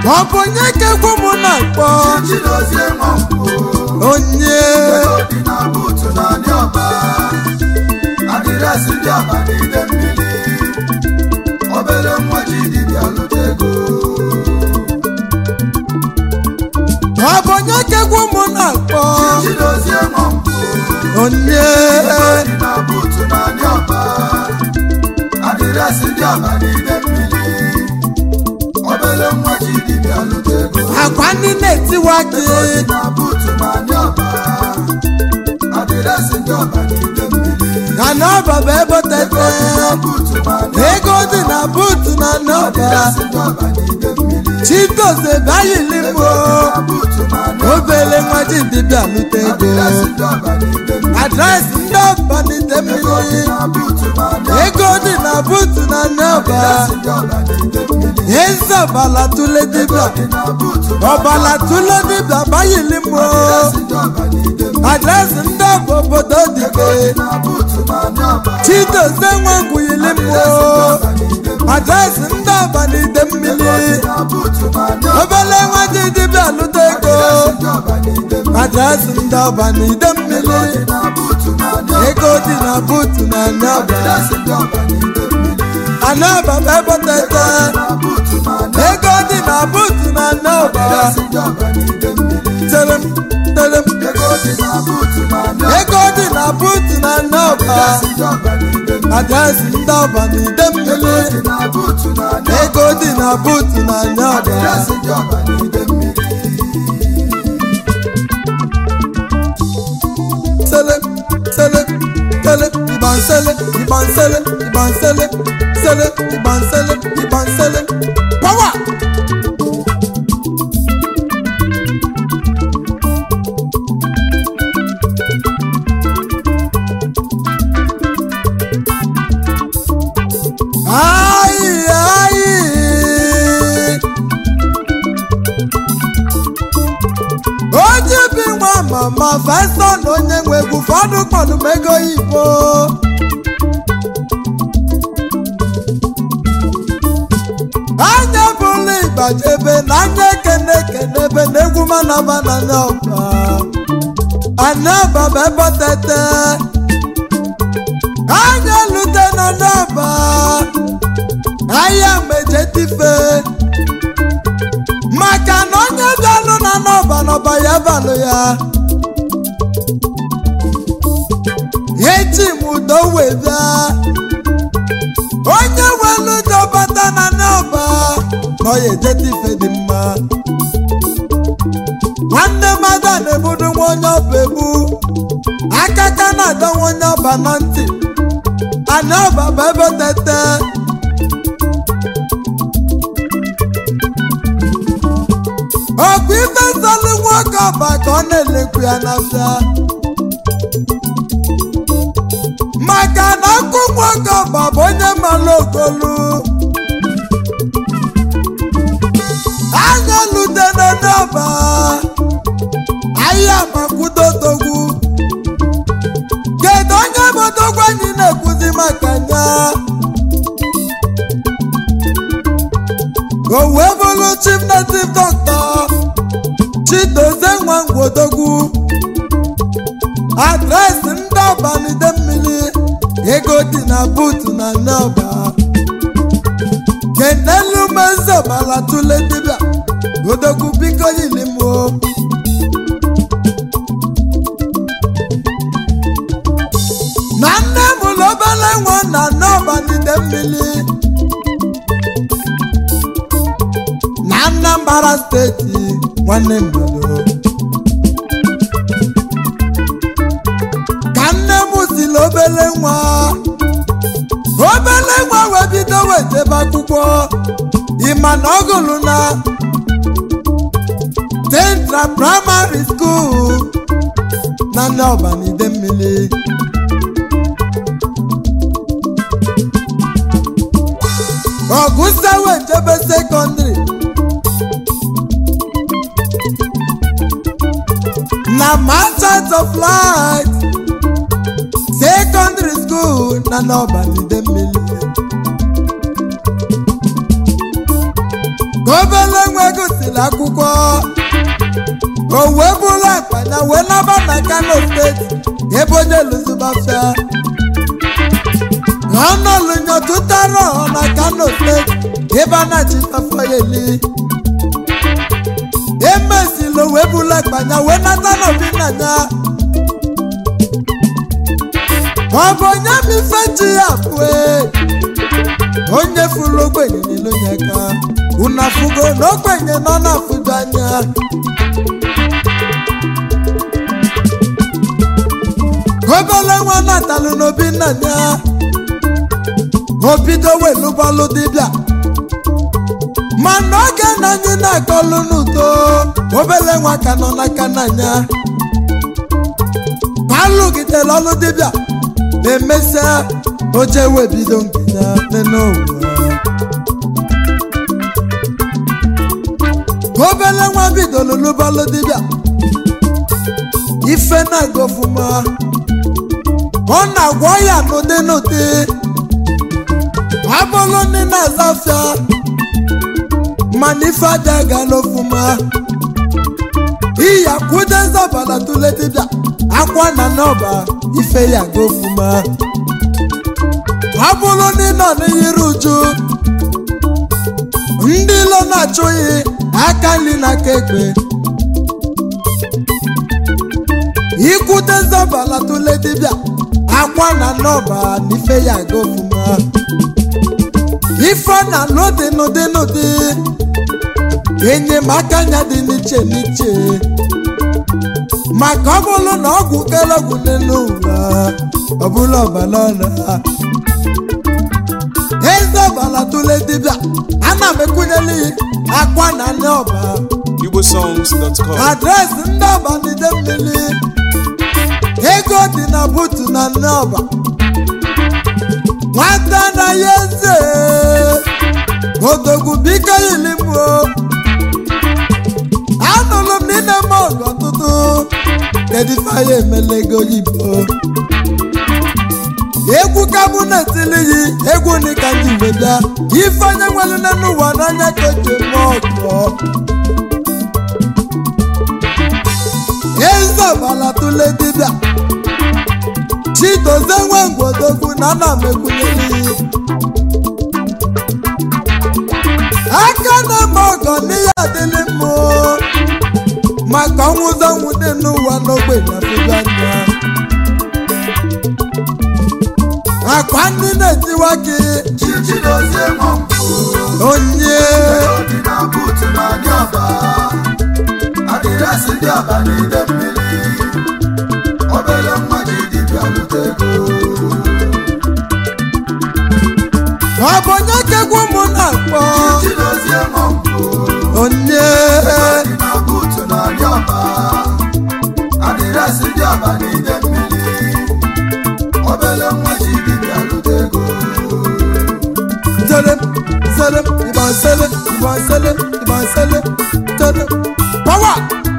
ọ bụ onye ka egwu m na-akpọ chidozie nwankwụ onye ego dị na buutu na ndị ọba adịresị ndị ọba n'ide mmiri obere nwa ji dibịa lụta ego ọ bụ onye ka egwu m na-akpọ chidozie nwankwụ onye ego dị na buutu na ndị ọba adịresị ndị ọba n'ide mmiri obere nwa ji dibịa lụta ego akwa ndị na-etiwa gị ego dị na buutu na ndị ọba adịresị ndị ọba n'ide mmiri ka n'ọba bụ ebe tete buutu na ndị ego dị na buutu na n'ọba adịresị ndị ọba n'ide mmiri chidozie bayili mbụ buutu na ndị obele nwa ji dibịa lụta ego adịresị ndị ọba n'ide mmiri adreesị ndị ọba n'ite mmiri na buutu na ndị ego dị na buutu na n'ọba adịresị ndị ọba n'ide mmiri eze ọbala tụle dibịa dị na buutu na ọbala tụle dibịa bayili mbụ adịresị ndị ọba n'ide mmiri adreesị ndị ọba obodo dike na buutu na ndị ọba chidozie nwangwuyili mbụ ọba n'ide mmiri adreesị ndị ọba n'ite mmiri na buutu na ndị obele nwa ji dibịa lụta ego ndị ọba n'ide mmiri adreesị ndị ọba n'ide mmiri na buutu na ndị ego dị na buutu na n'ọba adịresị ndị ọba n'ide mmiri anọba bụ ebe tete na buutu na ndị ego dị na buutu na n'ọba adịresị ndị ọba n'ide mmiri telem telem ego dị na buutu na ndị ego dị na buutu na n'ọba ndị ọba n'ide mmiri adreesị ndị ọba n'ide mmiri dị na buutu na ndị ego dị na buutu na n'ọba adịresị ndị ọba n'ide mmiri sele sele sele ìbọn sele ìbọn sele ìbọn sele sele ìbọn sele ìbọn sele power. Ayi ayi. onye bi nwa mama fesa na onye nwe egwu ụfọdụ kpọdụ m ego oyibo anya bụla ịgbajebe na anya ekene ekene ebe na egwu manaba na n'ọba anaba bụ ebe tete anya lute na n'ọba ahịa mejetife maka na onye bịalụ na n'ọba n'ọba ya balụ ya eji m udo wee bịa onye welu udo bata na n'ọba na ọya ejeta ife dị mma nwanne mmadụ na-ebudu nwa onye ọba ebu aka ka na-adọnwa onye ọba na ntị ana ọba bụ ebe tete ọkwa ife nsọlụ nwoke ọba ka ọ na-elekwu ya n'afịa maka na ọkụ nwoke ọba bụ onye mara okolu anya lute n'ọba ahịa makwudotogwu kedu onye bụ odogwu anyị na-ekwuzi maka ya o wee bụrụ chief native doctor chidozie nwangwodogwu adreesị ndị ọbanide mmiri ego dị na buutu na nneọba kenelu mezobala tule dibịa odogwu biko yilimo na nne m ụlọ obere nwa na nneọbanide mmiri na Anambra steeti nwanne mmadụ ka nne m siri obele nwa obele nwa wee bido wetebe akwụkwọ ịma na ọ gụrụ na Central Primary School na ndị ọbanide mmiri ọgụsa wee jebe sekọndịrị na Masters of Light Secondary School na n'ọbanide mmiri obele nwa gụsịrị akwụkwọ o wee bụrụ akpanya wee naba na kano steeti ebe onye lụzibafịa ọnọlụnyo tụtara ọha na kano steeti ebe a na-achịfafọ ya eli emezilo wee bụrụ akpanya wee nata n'obi nna ya ọ bụ onye ma ife ji ya pụe onye fụrụ ogbenye n'elu ya aka unu afụgo na ogbenye nọ na-afụdo anya obele nwa natalụ n'obi nna ya obido welụbalụ dibịa mana oge na anyị na-akọlụ n'udo obele nwa ka nọ n'aka n'anya alụgidere ọlụ dibịa emesịa oje wee bido nke ya n'ụwa obele nwa bidoro lụbalụ dibịa ife na-aga ọfụma ọ na-agwọ ya n'ụdị n'ụdị abụrụ ndị na-aza afịa mana ife aja agala ọfụma iya kwude nzọbala tụle dibịa akwa na n'ọba ife ya ga ọfụma ọ bụrụ ndị nọ n'ihiru uju ndị ilo na-achụghị aka nri na aka ekpe ikwute nzọbala tụle dibịa akwa na n'ọba na ife ya ga ọfụma ife na n'ụdị n'ụdị n'ụdị enyemaka ya dị n'iche n'iche maka ọ bụrụ na ọgwụ kere ọgwụ n'elu ụwa ọ bụrụ ọbara ọra eze ọbara tụle dibịa ana m ekwunyeli akwa na nne ọba igbosongs.com adreesị ndị ọba n'ide mmiri ego dị na butu na nne ọba nwata na ya eze odogwu biko yilimuo anụrụ m n'ime m ọgụ ọtụtụ kedu ife anyị emela ego oyibo egwu ka mụ na-etili yi egwu ni ka ndị igwe bịa ife onye nwere nne n'ụwa n'anya ka o ji eme ọgọ eze ọbala tụle dibịa chidozie nwe ngwodogwu na ana m ekwunyere iyi aka na-eme ọgọ n'ihe adịlị mmụ maka ọnwụzọ ọnwụ dị n'ụwa n'ogbe na fụgo anya akwa ndị na-etiwa gị chichidozie nwambụ onye dị na buutu na ndị ọba adịresị ndị ọba n'ide mmiri obere nwa ji dibịa lụta ego ọ bụ onye kegwu ụmụ na-akpọ chichidozie nwambụ onye dị na buutu na ndị ọba adịresị ndị ọba n'ide mmiri obere nwa ji dibịa lụta ego Tell him, sell him, you want sell it, you want sell it, you want sell it, tell him. Power!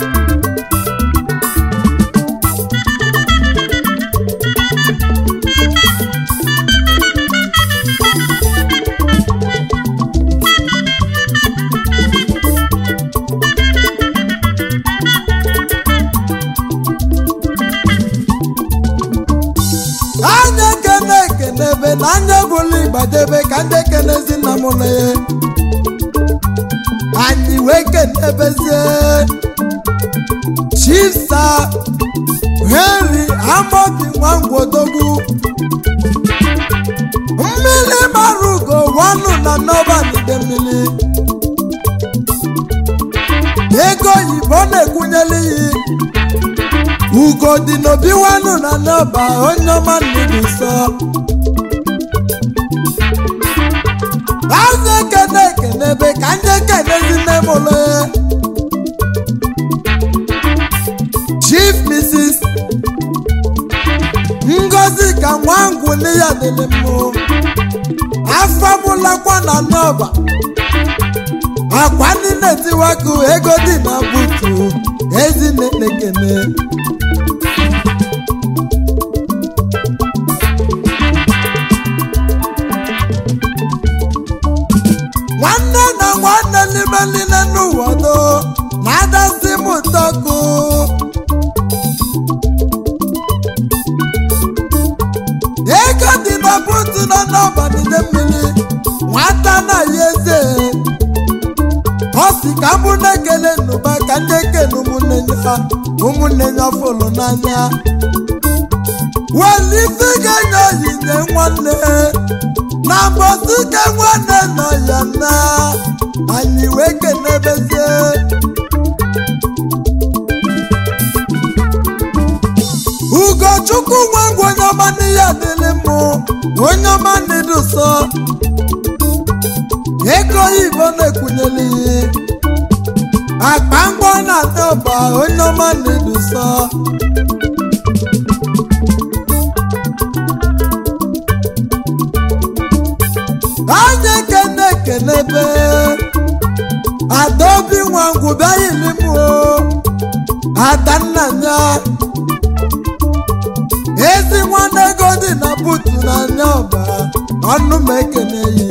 anya ekene ekene ebe na anya bụla ịgbadebe ka ndị ekenezi nna m na ya anyị wee kenebezie chisa henry amobi nwangwodogwu mmiri mara ugo wanụ na nọbanide mmiri ego oyibo na-ekwunyela iyi ugo dị n'obi wanụ na n'ọba onye ọma nnụnụ nsọ azụ ekene ekene ebe ka ndị ekenezi nne m ụlọ chief mrs ngozi ka nwangwu nne ya dịrị mmụ afọ mụlakwa na n'ọba akwa ndị na-etiwaku ego dị na butu ezi na-ekene nwanne na nwanne n'ime meline n'ụwa do na adasị m ụtọkụ ego dị na butu nọ n'ọbanide mmiri nwata na ya eze ọ si ka mụ na-ekele n'ụba ka ndị ekele ụmụnne ya ụmụnne ya fụlụ n'anya welite ga-enye onyinye nwanne na mbọsị ka nwanne nọ ya na anyị wee kenebezie ugochukwu nwe ngwa onye ọma n'ihe adịlị mụ onye ọma n'idu sọ ego oyibo na-ekwunyeli akpa ngwa na-ata ọba onye ọma n'idu sọ anyị ekene ekenebe adaobi nwa ngwu bịaghịli m o adanna ya ezi nwanne ego dị na butu n'anya ọba ọnụ m ekeneghị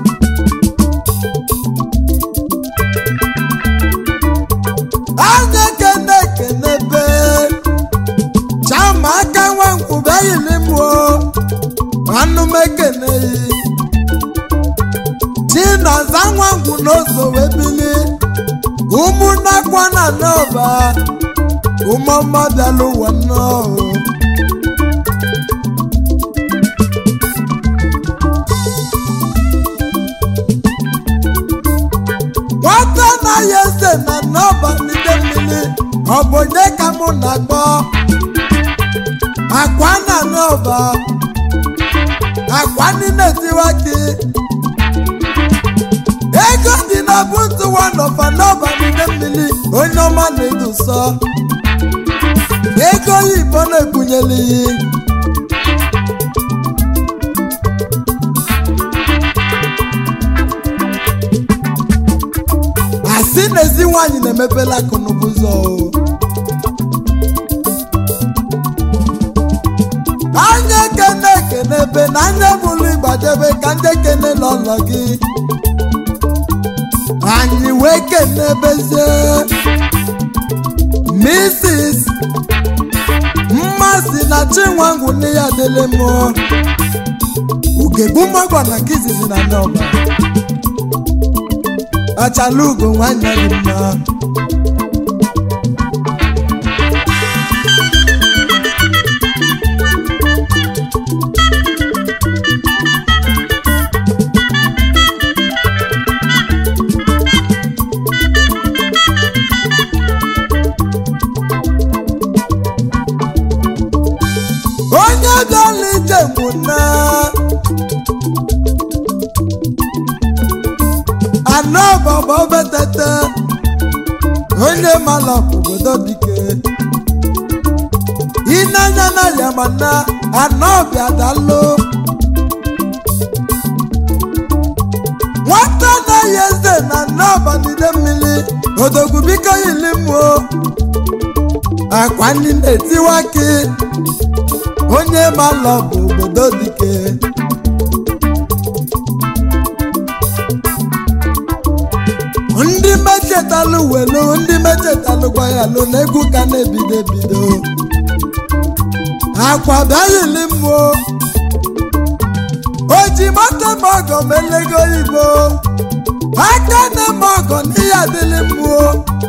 anya ekene ekenebe chama aka nwa nkwụbeghịli m o ọnụ m ekeneghị chinaza nwa ngwu n'ozo wee bili ụmụnnakwa na n'ọba ụmụọma bịala ụwa nnọọ nwata anaghị eze na n'ọba n'ide mmiri ọ bụ onye ka mụ na-akpọ akwa na n'ọba akwa niile tiwa gị ego dị na butu wanọfa n'ọba n'ide mmiri onye ọma na-edu nsọ ego oyibo na-ebunyeli asị na ezi nwaanyị na-emepela akụnụba ụzọ o. anya ekene ekene ebe na anya bụrụ ịgbadebe ka ndị ekene n'ụlọ gị anyị wee kenebezie Mrs. mmasị na chinwangwu nne ya dịlị m ugegbu magwa na nke izizi na n'ọba achala ugo nwanyị dị mma onye bịala ije bụ na anọ bọbọ betete onye mala obodo dike ịnanya na ya mana anọ bịa dalụ nwata anaghị eze na anọ banide mmiri odogwu biko yili mmụọ akwa ndị na-etiwa gị onye malọ bụ obodo dike ndị mechetalụ welu ndị mechetalụ gwayalụ na egwu ka na-ebido ebido akwa bịaghịli mmụọ o ji mata m ọgọ melego igbo aka na m ọgọ n'ihe adịlị mmụọ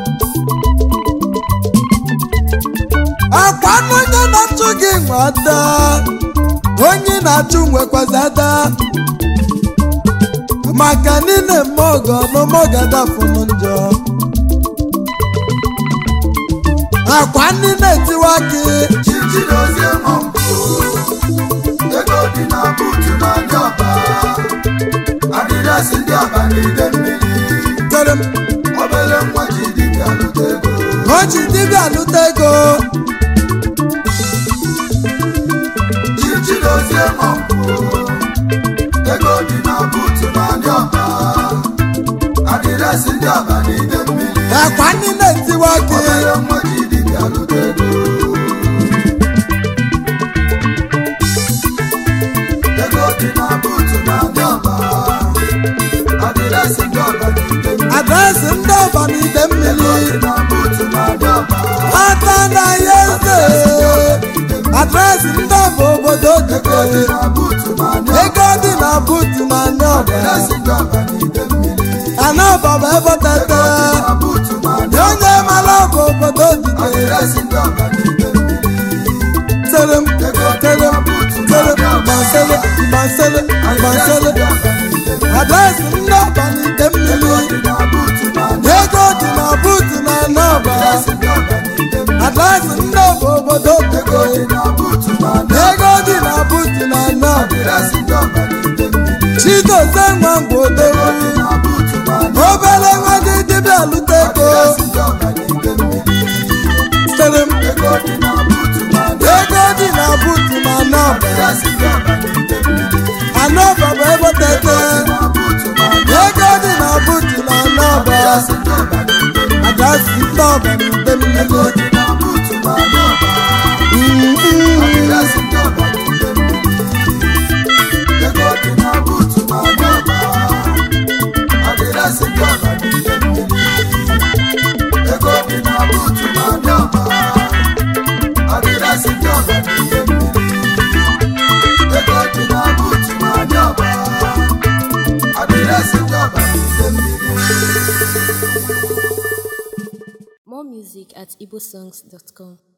akwa n'onye na-achụ gị nwe ada onye na-achụ nwekwazi ada maka niile mmọgọ n'ụmọgada fụnụ njọ akwa ndị na-etiwa gị chichidozie mọmpụ ego dị na buutu na ndị ọba adịrịasị ndị ọba n'ide mmiri tere m obere nwa ji dibịa lụta ego o ji dibịa lụta ego chichidozie mọmpụ ego dị na buutu na ndị ọba adịrịasị ndị ọba n'ide mmiri akwa ndị na-etiwa gị obere nwa ji dibịa lụta ego ego dị na buutu na ndị ọba adịrịasị ndị ọba n'ide mmiri adreesị ndị ọba n'ide mmiri dị na buutu na-adị ọba ata na ya eze adreesị ndị ọba obodo ego dị dike na buutu na-adị ọba ego dị na buutu na ndị ọba adịresị ndị ọba n'ide mmiri ana ọba bụ ebe tete na buutu na-adị onye mara ọba obodo dike adịresị ndị ọba n'ide mmiri tere m ego dị tere na m buutu tere m na-adị ọba gbansele gbansele adịresị ndị gbansele ọba n'ide mmiri adreesị ndị ọba n'ide ego mmiri dị na buutu na-adị ego dị na buutu na ndị ọba adịresị ndị ọba n'ide mmiri adreesị ndị ọba obodo ego dike dị na buutu na-adị ego dị na buutu na ndị ọba adịresị ndị ọba n'ide mmiri chidozie nwa ngwodogwu dị na buutu na-adị obere nwa dị dibịa lute ego adịresị ndị ọba n'ide mmiri tere m ego dị na buutu na-adị ego dị na buutu na ndị ọba adịresị ndị ọba n'ide mmiri ana ọba bụ ebe tete na buutu na-adị ego dị na buutu na ndị ọba adịresị ndị ọba n'ide mmiri adreesị ndị ọba n'ide ego mmiri dị na buutu na-adị ọba Mm-mm. adịresị ndị ọba n'ide mmiri ego dị na buutu na-adị ọba adịresị ndị ọba n'ide mmiri ego dị na buutu na-adị ọba adịresị ndị ọba n'ide mmiri ego dị na buutu na-adị ọba adịresị ndị ọba n'ide mmiri More music at igbosongs.com.